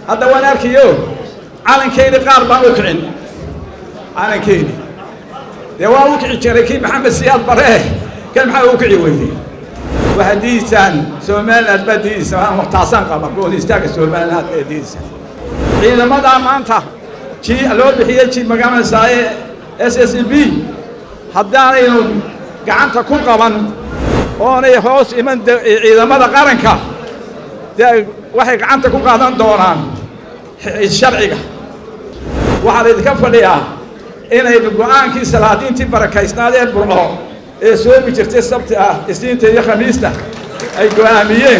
hadda waan arkayo calankeyni qaar baan u kicin calankeyni dee waa u kici jiray kii maxamed siyaad baree kan maxaa u kici weyday waxaad diidiisaan somaliland baa diidiisa taasaan qaba goolistaagga somaliland ee diidisa ciidamadaa maanta ji loo bixiyey ji magaranaysaye s s b haddaanaynu gacanta ku qaban oonay hoos iman ciidamada qaranka dee waxay gacanta ku qaadan doonaan sharciga waxaa laydinka fadhiyaa inaynu go'aankii salaadiintii barakaysnaad ee burco ee soomi jirtay sabti ah isniinta iyo khamiista ay go'aamiyeen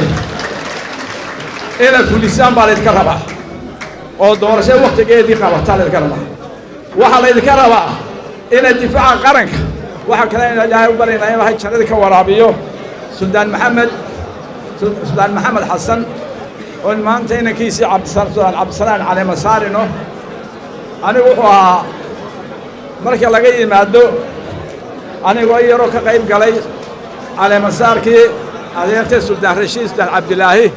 inaad fulisaan baa laydinka rabaa oo doorasho waktigeedii qabataa laydinka rabaa waxaa laydinka rabaa inaad difaaca qaranka waxaa kale ina ilaahay u baryaynaa in ilahay jannadii ka waraabiyo suldaan maxamed suldaan maxamed xasan oon maanta inankiisii cabdisudaan cabdisalaan caleema saarino anigu wuxuu ahaa marka laga yimaado anigoo yaroo ka qayb galay caleemasaarkii adeertay suldaan rashiid suldaan cabdilaahi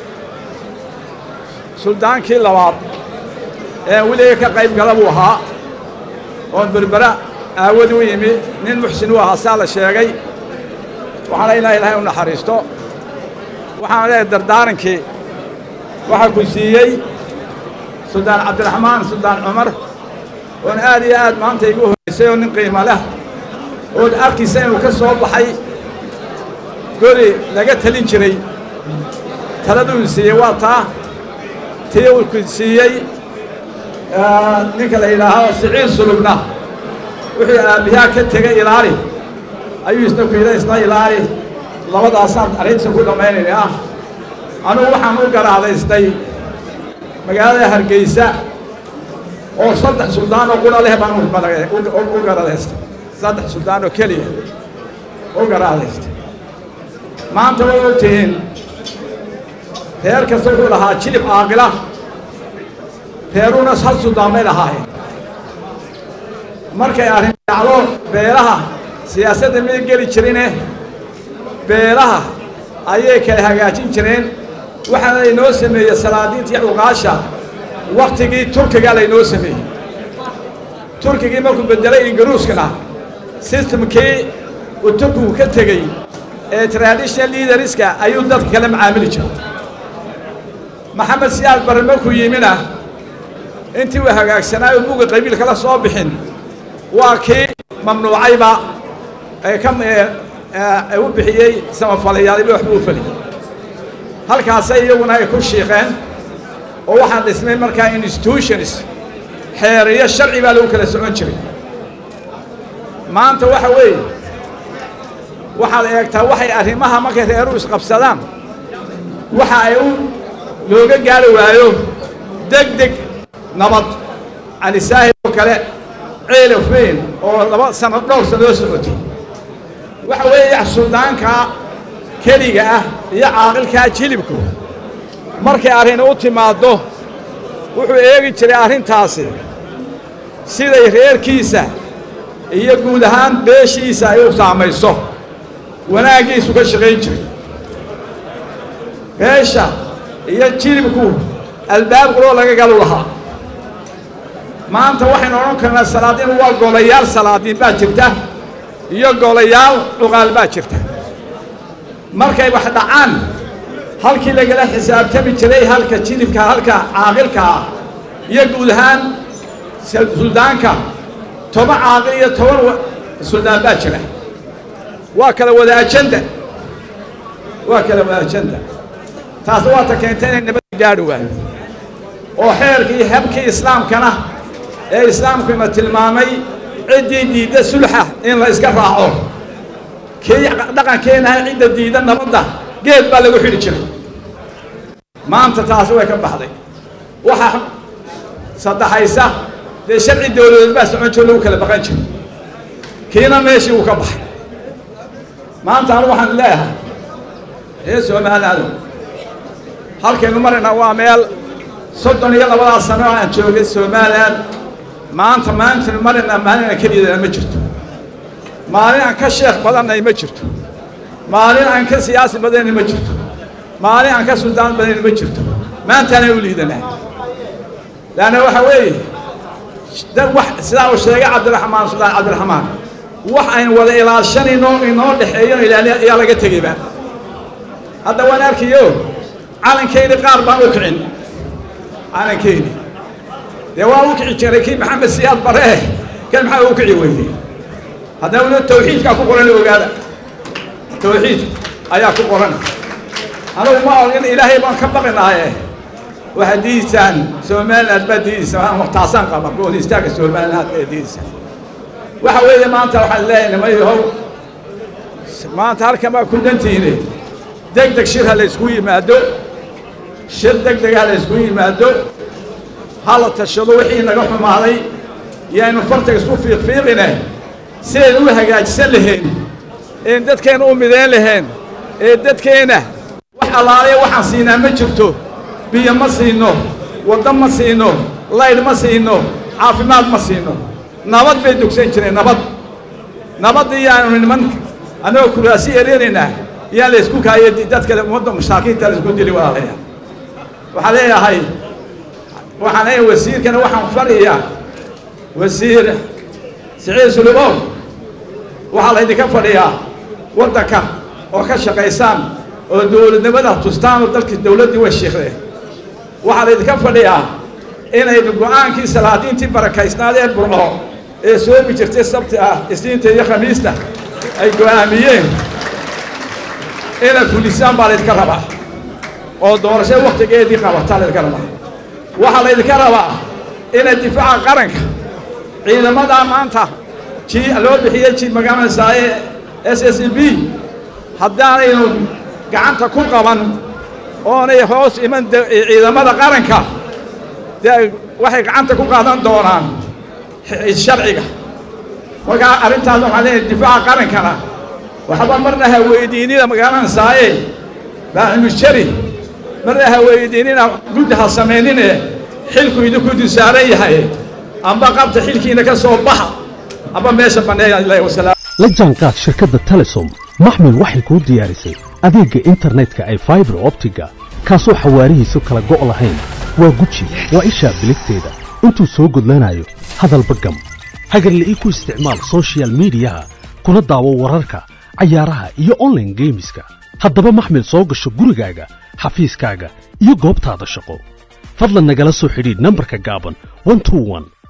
suldaankii labaad ee weliga ka qayb gala buu ahaa oon berbera aawad u yimi nin muxsin u ahaa saa la sheegay waxaana ilaa ilaahay u naxariisto waxaana leehay dardaarankii waxaa ku siiyey suldaan cabdiraxmaan suldaan cumar oon aad iyo aad maanta igu horeysay oo nin qiimo leh ood arkaysa inuu ka soo baxay gori laga talin jiray taladuu siiyey waa taa tii uu ku siiyey ninka la yidhaaho siciid sulubna wuxuu aabbiyaa ka tegay ilaali ayuu isna ku yidha isna ilaali labadaasaan arrinta ku dhammaynayna ah anugu waxaan u garaadaystay magaalada hargeysa oo saddex suldaan oo qura leh baan u garaadaystay saddex suldaan oo keliya u garaadaystay maanta way og tihiin reer kasta wuxuu lahaa jilib caaqila reerunas hal suldaan bay lahaayeen markay arrin dhacdo beelaha siyaasadda may geli jirine beelaha ayay kala hagaajin jireen waxaana laynoo sameeyey salaadiinta iyo cuqaasha waktigii turkiga laynoo sameeyey turkigii markuu beddelay ingiriiskana sistamkii uu turkigu ka tegey ee traditional leaderska ayuu dadka kala macaamili jiray maxamed siyaad barre markuu yimina intii uu hagaagsanaayo buga qabiilka la soo bixin waa kii mamnuucayba ee ka u bixiyey samafalayaaliba waxbuu u feliyey halkaasay iyaguna ay ku shiiqeen oo waxaan dhismay markaa institutions xeeriyo sharci baa lagu kala socon jiray maanta waxa weeye waxaad eegtaa waxay arrimaha markay reeru isqabsadaan waxa ay u looga gaari waayo deg deg nabad canisaahid oo kale ceelaf weyn oo laba sano dhowr sanoo socotay waxa weeye suldaanka keliga ah iyo caaqilkaa jilibku markay arrin u timaaddo wuxuu eegi jiray arrintaasi siday reerkiisa iyo guud ahaan beeshiisa ay u saamayso wanaaggiisu ka shaqayn jiray beesha iyo jilibku albaab quroo laga galu lahaa maanta waxaynu odhan karnaa salaadiin waa golayaal salaadiin baa jirta iyo golayaal cuqaal baa jirta markay wax dhacaan halkii lagala xisaabtami jiray halka jilibka halka caaqilka ah iyo guud ahaan suldaanka toban caaqil iyo toban suldaan baa jira waa kala wada ajanda waa kala wada ajanda taas waata keentay inay nabadda gaadhi waayo oo xeerkii habkii islaamkana ee islaamkuna tilmaamay ciddii diidda sulxa in la iska raaco kii dhaqankeenahay cidda diidda nabadda geed baa lagu xidhi jiray maanta taasi way ka baxday waxa saddexaysa dee sharci dawladeed baa socon jiro lagu kala baqan jiray kiina meeshii uu ka baxay maanta anu waxaan leeyahay ree somalilaado halkaynu marayna waa meel soddon iyo labadaas sano aan joogay somalilan maanta maantaynu marayna maalin aan keliyadana ma jirto maalin aan ka sheekh badannay ma jirto maalin aan ka siyaasi badanay ma jirto maalin aan ka suldaan badanay ma jirto maantaanay u liidanaa laanna waxa weeye dad wax sidaa uu sheegay cabdiraxmaan suldaan cabdiraxmaan wax aynu wada ilaashanayno inoo dhexeeyo ilaali ayaa laga tegeyba hadda waan arkayo calankeyni qaar baan u kicin calankeyni dee waa u kici jiray kii maxamed siyaad baree kan maxaa u kici weyday haddana tawxiidkaa ku qoran ogaada tawxiid ayaa ku qoran anagu ma in ilaahay baan ka baqinaaye waxaad diidiisaan somaliland baa diidiisa taasaan qaba gool istaaga somaliland ee diidisa waxa weeye maanta waxaan leeyahay nimayahow maanta halkan baa ku dantiine deg deg shir ha la ysku yimaado shir deg deg ha la ysku yimaado ha la tashado wixii naga xumaaday yaynu fartaga isku fiiqfiiqine sidaynu u hagaajisan lahayn een dadkeenna u midayn lahayn ee dadkeenna wax allaaliya waxaan siinaa ma jirto biyo ma siino waddo ma siino laydh ma siino caafimaad ma siino nabad bay dugsan jireen nabad nabaddii yaanu niman annagoo kuraasi erinaynaa yaan la isku kaaya dadka ummadda masaakiinta la isku dili walaalaya waxaan leeyahay waxaan leeyahay wasiirkana waxaan fadhiyaa wasiir siciid sulubow waxaa laydinka fadhiyaa waddanka oo ka shaqaysaan oo dowladnimada tustaan oo dalkii dowladdii way shiikhdeen waxaa laydinka fadhiyaa inaynu go'aankii salaadiintii barakaysnaadee burco ee soomi jirtay sabti ah isniinta iyo khamiista ay go'aamiyeen inaad fulisaan baa laydinka rabaa oo doorasho waktigeedii qabataa laydinka rabaa waxaa laydinka rabaa inaad difaaca qaranka ciidamadaa maanta ji loo bixiyey ji magaranaysaayee s s e b haddaanaynu gacanta ku qaban oonay hoos iman ciidamada qaranka dee waxay gacanta ku qaadan doonaan sharciga markaa arrintaas waxaan leeyahay difaaca qarankana waxba marna ha weydiinina magaranaysaayee baaximujari marna ha weydiinina guddi ha samaynine xilku idinku dusaaran yahay amba qabta xilkiina ka soo baxa amba meesha banneeya ilahi wasalaam la jaanqaad shirkadda telesom maxmil waxay kuu diyaarisay adeegga internetka ay faibar optiga kaasoo xawaarihiisu kala go' lahayn waa guji waa ishaa biligteeda intuu soo gudlanayo hadalba gam hagarle ii ku isticmaal sochial midiyaha kuna daawo wararka cayaaraha iyo onlaine geemiska haddaba maxmil soo gasho gurigaaga xafiiskaaga iyo goobtaada shaqo fadlan nagala soo xidhiidh nambarka gaaban